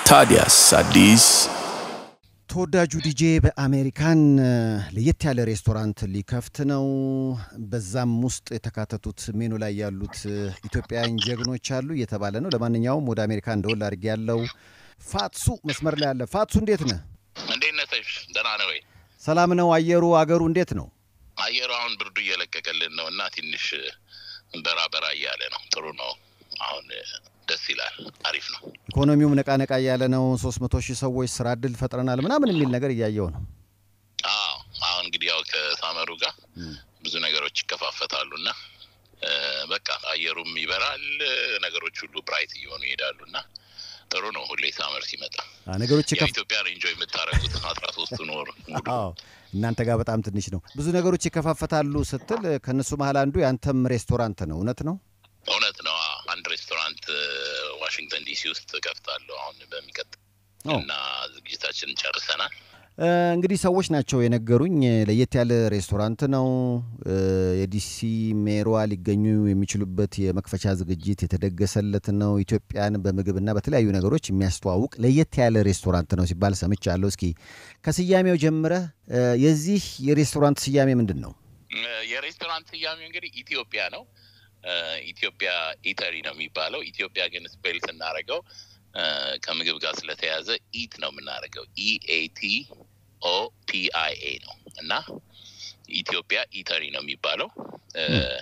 ታዲያስ አዲስ ተወዳጁ ዲጄ በአሜሪካን ለየት ያለ ሬስቶራንት ሊከፍት ነው። በዛም ውስጥ የተካተቱት ሜኑ ላይ ያሉት ኢትዮጵያውያን ጀግኖች አሉ እየተባለ ነው። ለማንኛውም ወደ አሜሪካ እንደወል አድርጌ ያለው ፋትሱ መስመር ላይ አለ። ፋትሱ እንዴት ነህ? እንዴት ነህ ሰይፍ? ደህና ነህ ወይ? ሰላም ነው? አየሩ አገሩ እንዴት ነው? አየሩ አሁን ብርዱ እየለቀቀልን ነው እና ትንሽ በራ በራ እያለ ነው። ጥሩ ነው። አሁን ደስ ይላል። አሪፍ ነው። ኢኮኖሚውም ነቃ ነቃ እያለ ነው። ሶስት መቶ ሺህ ሰዎች ስራ እድል ፈጥረናል ምናምን የሚል ነገር እያየው ነው። አዎ አሁን እንግዲህ ያው ከሳመሩ ጋር ብዙ ነገሮች ይከፋፈታሉ እና በቃ አየሩም ይበራል፣ ነገሮች ሁሉ ብራይት እየሆኑ ይሄዳሉ እና ጥሩ ነው። ሁሌ ሳመር ሲመጣ ነገሮች ያው ኢትዮጵያን ኢንጆይ የምታደርጉት አስራ ሶስቱን ወር ሙሉ አዎ እናንተ ጋር በጣም ትንሽ ነው። ብዙ ነገሮች ይከፋፈታሉ ስትል ከእነሱ መሀል አንዱ የአንተም ሬስቶራንት ነው። እውነት ነው? እውነት ነው። አዎ፣ አንድ ሬስቶራንት ዋሽንግተን ዲሲ ውስጥ ከፍታለሁ አሁን በሚቀጥል ኦ። እና ዝግጅታችን ጨርሰናል። እ፣ እንግዲህ ሰዎች ናቸው የነገሩኝ። ለየት ያለ ሬስቶራንት ነው። እ፣ የዲሲ ሜሯ ሊገኙ የሚችሉበት የመክፈቻ ዝግጅት የተደገሰለት ነው። ኢትዮጵያን በምግብና በተለያዩ ነገሮች የሚያስተዋውቅ ለየት ያለ ሬስቶራንት ነው ሲባል ሰምቻለሁ። እስኪ ከስያሜው ጀምረህ እ፣ የዚህ የሬስቶራንት ስያሜ ምንድን ነው? እ፣ የሬስቶራንት ስያሜ እንግዲህ ኢትዮጵያ ነው። እ፣ ኢትዮጵያ ኢተሪ ነው የሚባለው። ኢትዮጵያ ግን ስፔል ስናደርገው እ፣ ከምግብ ጋር ስለተያዘ ኢት ነው የምናደርገው። ኢኤቲ ኦ ፒ አይ ኤ ነው እና ኢትዮጵያ ኢተሪ ነው የሚባለው። እ፣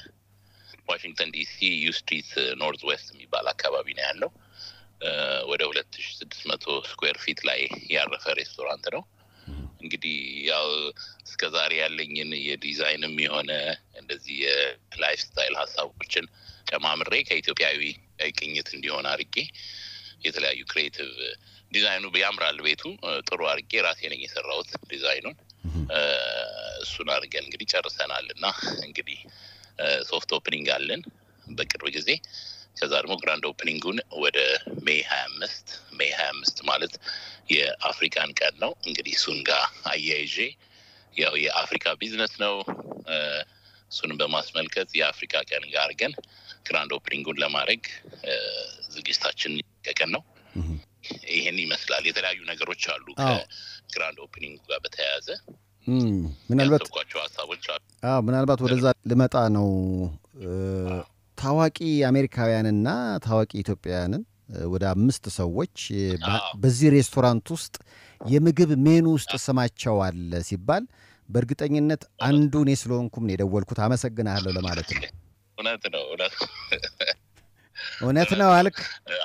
ዋሽንግተን ዲሲ ዩ ስትሪት ኖርዝ ዌስት የሚባል አካባቢ ነው ያለው። እ፣ ወደ ሁለት ሺ ስድስት መቶ ስኩዌር ፊት ላይ ያረፈ ሬስቶራንት ነው። እንግዲህ ያው እስከ ዛሬ ያለኝን የዲዛይንም የሆነ እንደዚህ የላይፍ ስታይል ሀሳቦችን ጨማምሬ ከኢትዮጵያዊ ቅኝት እንዲሆን አድርጌ የተለያዩ ክሬቲቭ ዲዛይኑ ያምራል። ቤቱ እ፣ ጥሩ አድርጌ ራሴ ነኝ የሰራሁት ዲዛይኑን። እ፣ እሱን አድርገን እንግዲህ ጨርሰናል እና እንግዲህ ሶፍት ኦፕኒንግ አለን በቅርብ ጊዜ። ከዛ ደግሞ ግራንድ ኦፕኒንጉን ወደ ሜይ ሀያ አምስት ሜይ ሀያ አምስት ማለት የአፍሪካን ቀን ነው እንግዲህ እሱን ጋር አያይዤ ያው የአፍሪካ ቢዝነስ ነው እ፣ እሱንም በማስመልከት የአፍሪካ ቀን ጋር አድርገን ግራንድ ኦፕኒንጉን ለማድረግ እ፣ ዝግጅታችን ቀን ነው። ይህን ይመስላል። የተለያዩ ነገሮች አሉ አዎ። ከግራንድ ኦፕኒንጉ ጋር በተያያዘ እም፣ ምናልባት ያሰብኳቸው ሀሳቦች አሉ። አዎ ምናልባት ወደዛ ልመጣ ነው። እ፣ ታዋቂ አሜሪካውያንና ታዋቂ ኢትዮጵያውያንን እ፣ ወደ አምስት ሰዎች እ፣ በ- አዎ። በዚህ ሬስቶራንት ውስጥ የምግብ ሜኑ ውስጥ ስማቸው አለ ሲባል በእርግጠኝነት አንዱ እኔ ስለሆንኩም ነው የደወልኩት። አመሰግናለሁ ለማለት ነው። እውነት ነው እውነት እውነት ነው አልክ።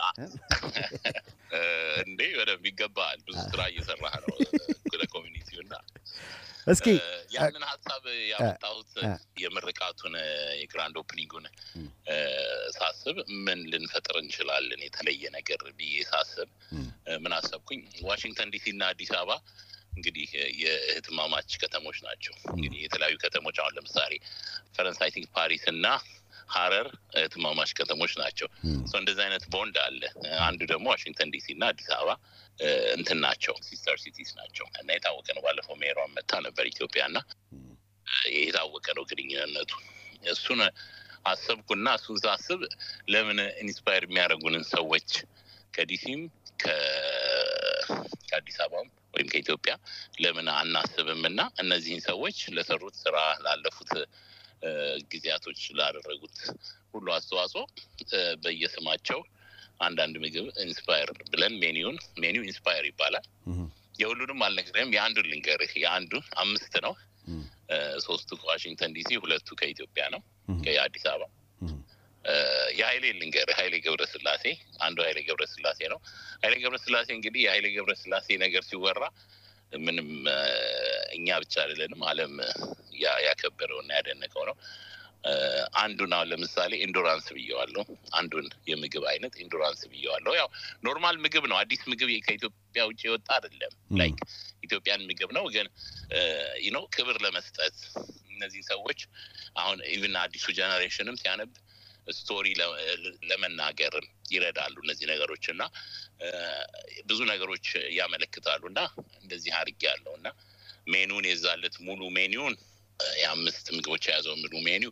እ፣ እንዴ በደንብ ይገባል። ብዙ ስራ እየሰራህ ነው ለኮሚኒቲው እና እስኪ እ፣ ያንን ሀሳብ ያመጣሁት እ፣ የምርቃቱን እ፣ የግራንድ ኦፕኒንጉን እ፣ ሳስብ ምን ልንፈጥር እንችላለን የተለየ ነገር ብዬ ሳስብ እም፣ እ፣ ምን አሰብኩኝ ዋሽንግተን ዲሲ እና አዲስ አበባ እንግዲህ እ፣ የእህትማማች ከተሞች ናቸው። እንግዲህ የተለያዩ ከተሞች አሁን ለምሳሌ ፈረንሳይ ቲንክ ፓሪስ እና ሀረር እህትማማች ከተሞች ናቸው። እም፣ ሶ እንደዚህ አይነት ቦንድ አለ። እ፣ አንዱ ደግሞ ዋሽንግተን ዲሲ እና አዲስ አበባ እ፣ እንትን ናቸው ሲስተር ሲቲስ ናቸው እና የታወቀ ነው። ባለፈው ሜሯን መታ ነበር ኢትዮጵያ እና እም፣ የታወቀ ነው ግንኙነቱ። እሱን አሰብኩና እሱን ሳስብ ለምን ኢንስፓየር የሚያደርጉንን ሰዎች ከዲሲም ከ- ከአዲስ አበባም ወይም ከኢትዮጵያ ለምን አናስብም እና እነዚህን ሰዎች ለሰሩት ስራ ላለፉት እ፣ ጊዜያቶች ላደረጉት ሁሉ አስተዋጽኦ እ፣ በየስማቸው አንዳንድ ምግብ ኢንስፓየር ብለን ሜኒውን ሜኒው ኢንስፓየር ይባላል። እም፣ የሁሉንም አልነግርህም። የአንዱን ልንገርህ። የአንዱ አምስት ነው። እም፣ እ፣ ሶስቱ ከዋሽንግተን ዲሲ፣ ሁለቱ ከኢትዮጵያ ነው እም፣ ከአዲስ አበባ። እም፣ እ፣ የሀይሌ ልንገርህ። ሀይሌ ገብረስላሴ አንዱ ሀይሌ ገብረስላሴ ነው። ሀይሌ ገብረስላሴ እንግዲህ የሀይሌ ገብረስላሴ ነገር ሲወራ ምንም እ፣ እኛ ብቻ አይደለንም ዓለም ያ- ያከበረው እና ያደነቀው ነው። እ፣ አንዱን አሁን ለምሳሌ ኢንዱራንስ ብየዋለሁ። አንዱን የምግብ አይነት ኢንዱራንስ ብየዋለሁ። ያው ኖርማል ምግብ ነው። አዲስ ምግብ ከኢትዮጵያ ውጭ የወጣ አይደለም። እም፣ ላይክ ኢትዮጵያን ምግብ ነው ግን ነው ክብር ለመስጠት እነዚህ ሰዎች አሁን ኢቭን አዲሱ ጀኔሬሽንም ሲያነብ ስቶሪ ለመናገር ይረዳሉ እነዚህ ነገሮች እና እ፣ ብዙ ነገሮች ያመለክታሉ እና እንደዚህ አድርጌ ያለው እና ሜኑን የዛለት ሙሉ ሜኒውን እ፣ የአምስት ምግቦች የያዘው ሙሉ ሜኒው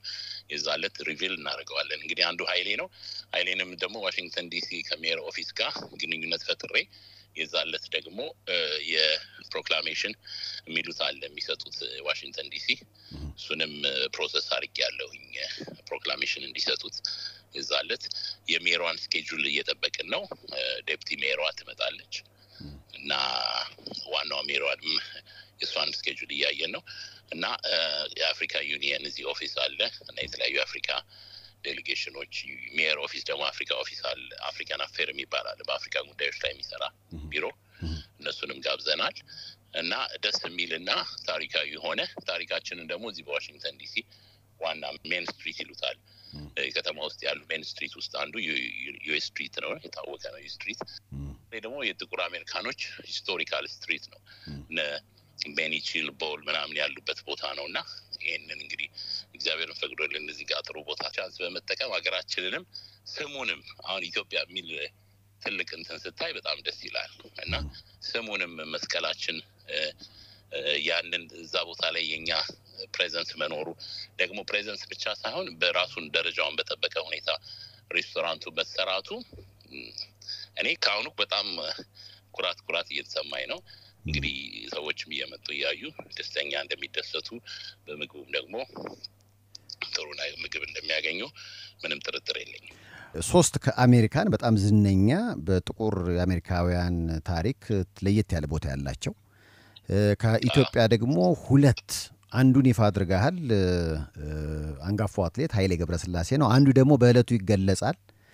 የዛለት ሪቪል እናደርገዋለን። እንግዲህ አንዱ ሀይሌ ነው። ሀይሌንም ደግሞ ዋሽንግተን ዲሲ ከሜየር ኦፊስ ጋር ግንኙነት ፈጥሬ የዛለት ደግሞ የፕሮክላሜሽን የሚሉት አለ የሚሰጡት ዋሽንግተን ዲሲ እሱንም ፕሮሰስ አድርጌ ያለሁኝ ፕሮክላሜሽን እንዲሰጡት የዛለት የሜሯን ስኬጁል እየጠበቅን ነው። ዴፕቲ ሜሯ ትመጣለች እና ዋናው ሜሯንም የእሷን ስኬጁል እያየን ነው እና የአፍሪካ ዩኒየን እዚህ ኦፊስ አለ እና የተለያዩ የአፍሪካ ዴሌጌሽኖች ሜየር ኦፊስ ደግሞ አፍሪካ ኦፊስ አለ። አፍሪካን አፌር የሚባል አለ በአፍሪካ ጉዳዮች ላይ የሚሰራ ቢሮ እነሱንም ጋብዘናል እና ደስ የሚልና ታሪካዊ የሆነ ታሪካችንን ደግሞ እዚህ በዋሽንግተን ዲሲ ዋና ሜን ስትሪት ይሉታል ከተማ ውስጥ ያሉ ሜን ስትሪት ውስጥ አንዱ ዩኤስ ስትሪት ነው፣ የታወቀ ነው። ዩ ስትሪት ደግሞ የጥቁር አሜሪካኖች ሂስቶሪካል ስትሪት ነው። ቤኒቺል ቦል ምናምን ያሉበት ቦታ ነው እና ይህንን እንግዲህ እግዚአብሔርን ፈቅዶልን እዚህ ጋር ጥሩ ቦታ ቻንስ በመጠቀም ሀገራችንንም ስሙንም አሁን ኢትዮጵያ የሚል ትልቅ እንትን ስታይ በጣም ደስ ይላል እና ስሙንም መስቀላችን ያንን እዛ ቦታ ላይ የኛ ፕሬዘንስ መኖሩ ደግሞ ፕሬዘንስ ብቻ ሳይሆን በራሱን ደረጃውን በጠበቀ ሁኔታ ሬስቶራንቱ መሰራቱ እኔ ከአሁኑ በጣም ኩራት ኩራት እየተሰማኝ ነው። እንግዲህ ሰዎችም እየመጡ እያዩ ደስተኛ እንደሚደሰቱ በምግቡም ደግሞ ጥሩ ምግብ እንደሚያገኙ ምንም ጥርጥር የለኝም። ሶስት ከአሜሪካን በጣም ዝነኛ በጥቁር የአሜሪካውያን ታሪክ ለየት ያለ ቦታ ያላቸው ከኢትዮጵያ ደግሞ ሁለት አንዱን ይፋ አድርገሃል። አንጋፋው አትሌት ኃይሌ ገብረስላሴ ነው። አንዱ ደግሞ በዕለቱ ይገለጻል።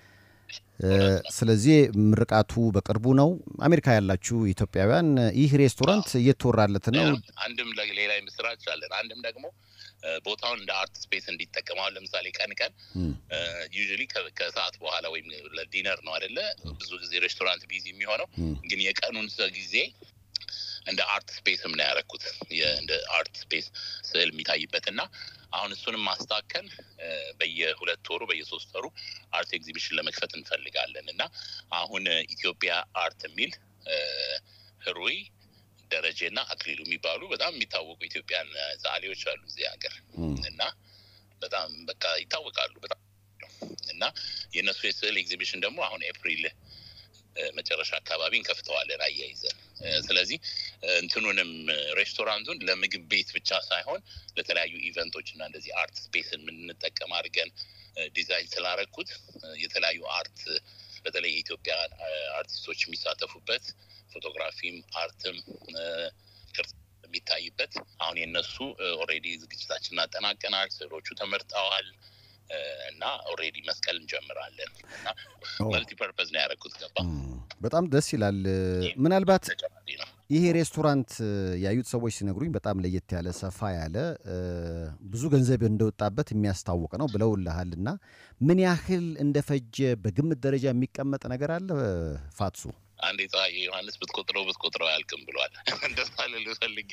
ስለዚህ ምርቃቱ በቅርቡ ነው። አሜሪካ ያላችሁ ኢትዮጵያውያን ይህ ሬስቶራንት እየተወራለት ነው። አንድም ሌላ ምስራች አለን። አንድም ደግሞ ቦታውን እንደ አርት ስፔስ እንዲጠቀመው ለምሳሌ ቀን ቀን ዩዥሊ ከሰዓት በኋላ ወይም ለዲነር ነው አይደለ? ብዙ ጊዜ ሬስቶራንት ቢዚ የሚሆነው ግን የቀኑን ጊዜ እንደ አርት ስፔስም ነው ያደረኩት። እንደ አርት ስፔስ ስዕል የሚታይበት እና አሁን እሱንም ማስታከል በየሁለት ወሩ በየሶስት ወሩ አርት ኤግዚቢሽን ለመክፈት እንፈልጋለን እና አሁን ኢትዮጵያ አርት የሚል ህሩይ ደረጀና አክሊሉ የሚባሉ በጣም የሚታወቁ ኢትዮጵያን ዛሌዎች አሉ እዚህ ሀገር እና በጣም በቃ ይታወቃሉ በጣም እና የእነሱ የስዕል ኤግዚቢሽን ደግሞ አሁን ኤፕሪል መጨረሻ አካባቢ እንከፍተዋለን አያይዘን። ስለዚህ እንትኑንም ሬስቶራንቱን ለምግብ ቤት ብቻ ሳይሆን ለተለያዩ ኢቨንቶች እና እንደዚህ አርት ስፔስን የምንጠቀም አድርገን ዲዛይን ስላረኩት የተለያዩ አርት በተለይ የኢትዮጵያ አርቲስቶች የሚሳተፉበት ፎቶግራፊም አርትም ቅርጽ የሚታይበት አሁን የነሱ ኦልሬዲ ዝግጅታችን እናጠናቀናል። ስዕሎቹ ተመርጠዋል እና ኦልሬዲ መስቀል እንጀምራለን እና መልቲ ፐርፐዝ ነው ያደረኩት። ገባ በጣም ደስ ይላል። ምናልባት ይሄ ሬስቶራንት ያዩት ሰዎች ሲነግሩኝ በጣም ለየት ያለ ሰፋ ያለ ብዙ ገንዘብ እንደወጣበት የሚያስታውቅ ነው ብለውልሃል እና ምን ያህል እንደፈጀ በግምት ደረጃ የሚቀመጥ ነገር አለ ፋትሱ? አንድ ፀሐይ ዮሐንስ ብትቆጥረው ብትቆጥረው አያልቅም ብሏል። እንደዛ ልልህ ፈልጌ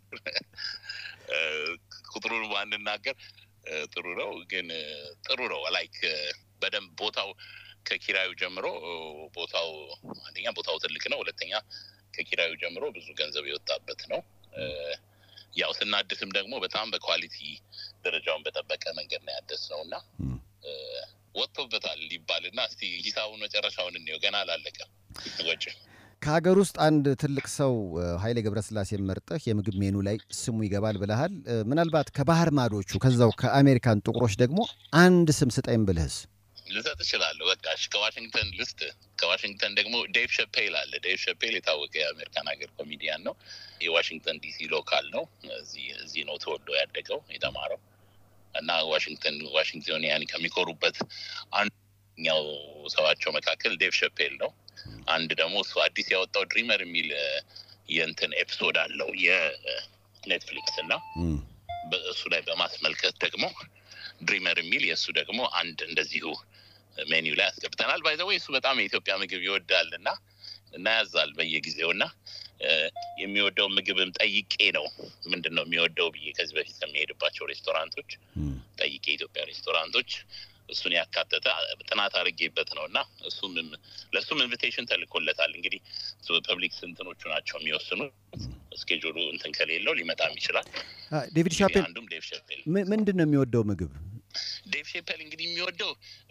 ቁጥሩን ባንናገር ጥሩ ነው፣ ግን ጥሩ ነው ላይክ በደንብ ቦታው ከኪራዩ ጀምሮ ቦታው አንደኛ ቦታው ትልቅ ነው፣ ሁለተኛ ከኪራዩ ጀምሮ ብዙ ገንዘብ የወጣበት ነው። ያው ስናድስም ደግሞ በጣም በኳሊቲ ደረጃውን በጠበቀ መንገድ ነው ያደስ ነው እና ወጥቶበታል ሊባልና እስቲ ሂሳቡን መጨረሻውን እንየው። ገና አላለቀም ወጪ ከሀገር ውስጥ አንድ ትልቅ ሰው ኃይሌ ገብረስላሴ መርጠህ የምግብ ሜኑ ላይ ስሙ ይገባል ብለሃል። ምናልባት ከባህር ማዶቹ ከዛው ከአሜሪካን ጥቁሮች ደግሞ አንድ ስም ስጠኝ ብልህስ? ልሰጥ እችላለሁ። በቃ ከዋሽንግተን ልስጥ። ከዋሽንግተን ደግሞ ዴቭ ሸፔል አለ። ዴቭ ሸፔል የታወቀ የአሜሪካን ሀገር ኮሚዲያን ነው። የዋሽንግተን ዲሲ ሎካል ነው። እዚህ ነው ተወልዶ ያደገው የተማረው እና ዋሽንግተን ዋሽንግቶኒያን ከሚኮሩበት አንደኛው ሰዋቸው መካከል ዴቭ ሸፔል ነው። አንድ ደግሞ እሱ አዲስ ያወጣው ድሪመር የሚል የእንትን ኤፒሶድ አለው የኔትፍሊክስ እና በእሱ ላይ በማስመልከት ደግሞ ድሪመር የሚል የእሱ ደግሞ አንድ እንደዚሁ ሜኒው ላይ አስገብተናል። ባይዘወይ እሱ በጣም የኢትዮጵያ ምግብ ይወዳል እና እናያዛል በየጊዜው እና የሚወደው ምግብም ጠይቄ ነው ምንድን ነው የሚወደው ብዬ ከዚህ በፊት ከሚሄድባቸው ሬስቶራንቶች ጠይቄ የኢትዮጵያ ሬስቶራንቶች እሱን ያካተተ ጥናት አድርጌበት ነው እና እሱም ለእሱም ኢንቪቴሽን ተልኮለታል። እንግዲህ ፐብሊክ ስንትኖቹ ናቸው የሚወስኑት። እስኬጁሉ እንትን ከሌለው ሊመጣም ይችላል። ዴቪድ ሻፔል አንዱም ዴቭ ሸፔል ምንድን ነው የሚወደው ምግብ? ዴቭ ሼፐል እንግዲህ የሚወደው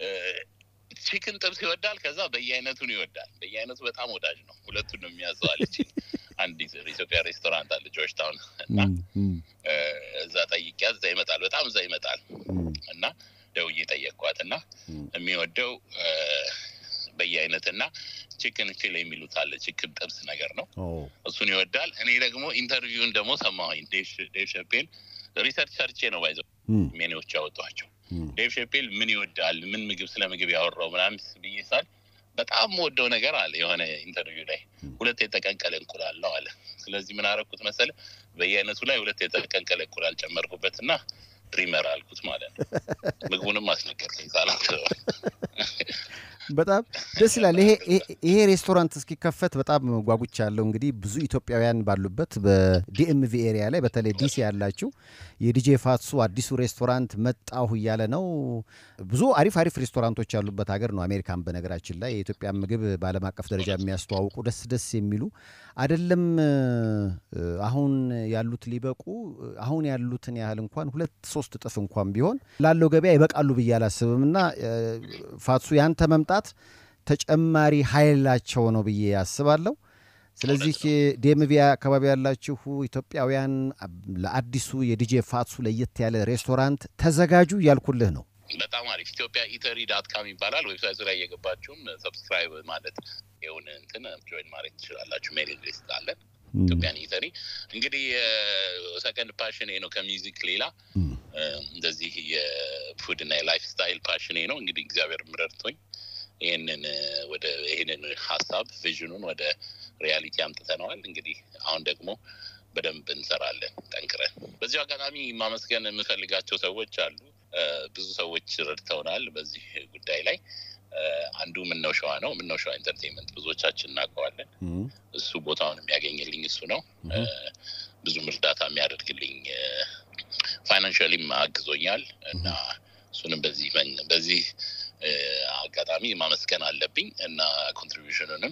ቺክን ጥብስ ይወዳል። ከዛ በየአይነቱን ይወዳል። በየአይነቱ በጣም ወዳጅ ነው። ሁለቱን ነው የሚያዘው አለች። አንድ ኢትዮጵያ ሬስቶራንት አለ ጆርጅ ታውን እና እዛ ጠይቂያት እዛ ይመጣል። በጣም እዛ ይመጣል እና ደውዬ ጠየቅኳት እና የሚወደው በየአይነት እና ቺክን ፊል የሚሉት አለ ቺክን ጥብስ ነገር ነው። እሱን ይወዳል። እኔ ደግሞ ኢንተርቪውን ደግሞ ሰማሁኝ። ዴቭ ሸፔል ሪሰርች ሰርቼ ነው ባይዘው ሜኒዎች ያወጧቸው። ዴቭ ሸፔል ምን ይወዳል፣ ምን ምግብ ስለ ምግብ ያወራው ምናምን ብዬ ሳል በጣም ወደው ነገር አለ የሆነ ኢንተርቪው ላይ ሁለት የተቀንቀለ እንቁላል ነው አለ። ስለዚህ ምን አረኩት መሰለ በየአይነቱ ላይ ሁለት የተቀንቀለ እንቁላል ጨመርኩበት እና ድሪመር አልኩት ማለት ነው። ምግቡንም አስነገርከኝ ሳላስበው። በጣም ደስ ይላል። ይሄ ሬስቶራንት እስኪከፈት በጣም ጓጉቻ ያለው እንግዲህ ብዙ ኢትዮጵያውያን ባሉበት በዲኤምቪ ኤሪያ ላይ በተለይ ዲሲ ያላችሁ የዲጄ ፋትሱ አዲሱ ሬስቶራንት መጣሁ እያለ ነው። ብዙ አሪፍ አሪፍ ሬስቶራንቶች ያሉበት ሀገር ነው አሜሪካን። በነገራችን ላይ የኢትዮጵያን ምግብ በዓለም አቀፍ ደረጃ የሚያስተዋውቁ ደስ ደስ የሚሉ አይደለም አሁን ያሉት ሊበቁ አሁን ያሉትን ያህል እንኳን ሁለት ሶስት እጥፍ እንኳን ቢሆን ላለው ገበያ ይበቃሉ ብዬ አላስብም እና ፋትሱ ያንተ መምጣት ተጨማሪ ኃይላቸው ነው ብዬ አስባለሁ። ስለዚህ ዲኤምቪ አካባቢ ያላችሁ ኢትዮጵያውያን ለአዲሱ የዲጄ ፋትሱ ለየት ያለ ሬስቶራንት ተዘጋጁ እያልኩልህ ነው። በጣም አሪፍ ኢትዮጵያ ኢተሪ ዳት ካም ይባላል። ዌብሳይቱ ላይ እየገባችሁም ሰብስክራይብ ማለት የሆነ እንትን ጆይን ማድረግ ትችላላችሁ። ሜሊንግ ሊስት አለን። ኢትዮጵያን ኢተሪ እንግዲህ ሰከንድ ፓሽኔ ነው ከሚውዚክ ሌላ እንደዚህ የፉድ እና የላይፍ ስታይል ፓሽኔ ነው። እንግዲህ እግዚአብሔር ምረድቶኝ ይህንን ወደ ይህንን ሀሳብ ቪዥኑን ወደ ሪያሊቲ አምጥተነዋል። እንግዲህ አሁን ደግሞ በደንብ እንሰራለን ጠንክረን። በዚሁ አጋጣሚ ማመስገን የምፈልጋቸው ሰዎች አሉ። ብዙ ሰዎች ረድተውናል በዚህ ጉዳይ ላይ። አንዱ ምነው ሸዋ ነው። ምነው ሸዋ ኢንተርቴንመንት ብዙዎቻችን እናውቀዋለን። እሱ ቦታውን የሚያገኝልኝ እሱ ነው። ብዙም እርዳታ የሚያደርግልኝ ፋይናንሻሊም አግዞኛል እና እሱንም በዚህ በዚህ አጋጣሚ ማመስገን አለብኝ እና ኮንትሪቢሽኑንም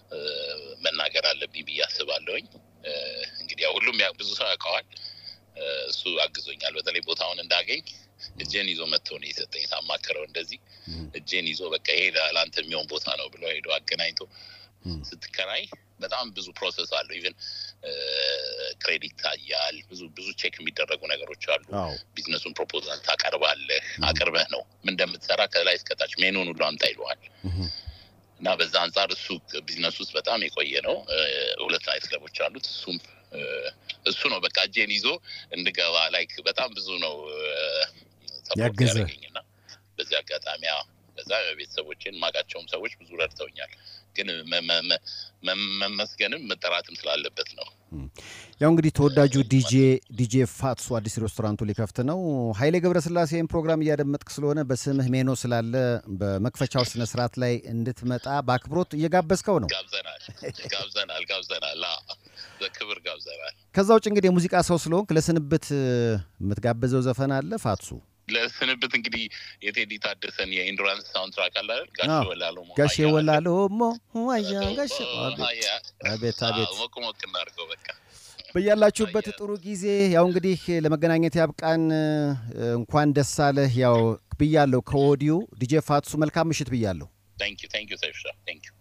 መናገር አለብኝ ብዬ አስባለሁኝ። እንግዲህ ያው ሁሉም ብዙ ሰው ያውቀዋል። እሱ አግዞኛል። በተለይ ቦታውን እንዳገኝ እጄን ይዞ መጥቶ ነው የሰጠኝ። ሳማክረው እንደዚህ እጄን ይዞ በቃ ይሄ ለአንተ የሚሆን ቦታ ነው ብሎ ሄዶ አገናኝቶ ስትከራይ በጣም ብዙ ፕሮሰስ አለው። ኢቨን ክሬዲት ታያል። ብዙ ብዙ ቼክ የሚደረጉ ነገሮች አሉ። ቢዝነሱን ፕሮፖዛል ታቀርባለህ። አቅርበህ ነው ምን እንደምትሰራ ከላይ እስከታች ሜኑን ሁሉ አምጣ ይለዋል። እና በዛ አንጻር እሱ ቢዝነስ ውስጥ በጣም የቆየ ነው። ሁለት ናይት ክለቦች አሉት። እሱም እሱ ነው በቃ እጄን ይዞ እንድገባ ላይክ በጣም ብዙ ነው ያገዘኝ እና በዚህ አጋጣሚ በዛ ቤተሰቦችን ማቃቸውም ሰዎች ብዙ ረድተውኛል። ግን መመስገንም መጠራትም ስላለበት ነው። ያው እንግዲህ ተወዳጁ ዲጄ ዲጄ ፋትሱ አዲስ ሬስቶራንቱ ሊከፍት ነው። ኃይሌ ገብረስላሴን ፕሮግራም እያደመጥክ ስለሆነ በስምህ ሜኖ ስላለ በመክፈቻው ስነ ስርዓት ላይ እንድትመጣ በአክብሮት እየጋበዝከው ነው። ጋብዘናል ጋብዘናል ጋብዘናል በክብር ጋብዘናል። ከዛ ውጭ እንግዲህ የሙዚቃ ሰው ስለሆንክ ለስንብት የምትጋብዘው ዘፈን አለ ፋትሱ? ለስንብት እንግዲህ የቴዲ ታደሰን የኢንዱራንስ ሳውንድትራክ አለ ጋሼ ወላሎ ጋሼ ወላሎ ሞ ዋያ ጋሼ አቤት አቤት ሞቅ ሞቅ እናድርገው በቃ በያላችሁበት ጥሩ ጊዜ። ያው እንግዲህ ለመገናኘት ያብቃን። እንኳን ደስ አለህ። ያው ብያለሁ ከወዲሁ ዲጄ ፋትሱ መልካም ምሽት ብያለሁ። ታንክ ዩ ታንክ ዩ ሰይፍሻ ታንክ ዩ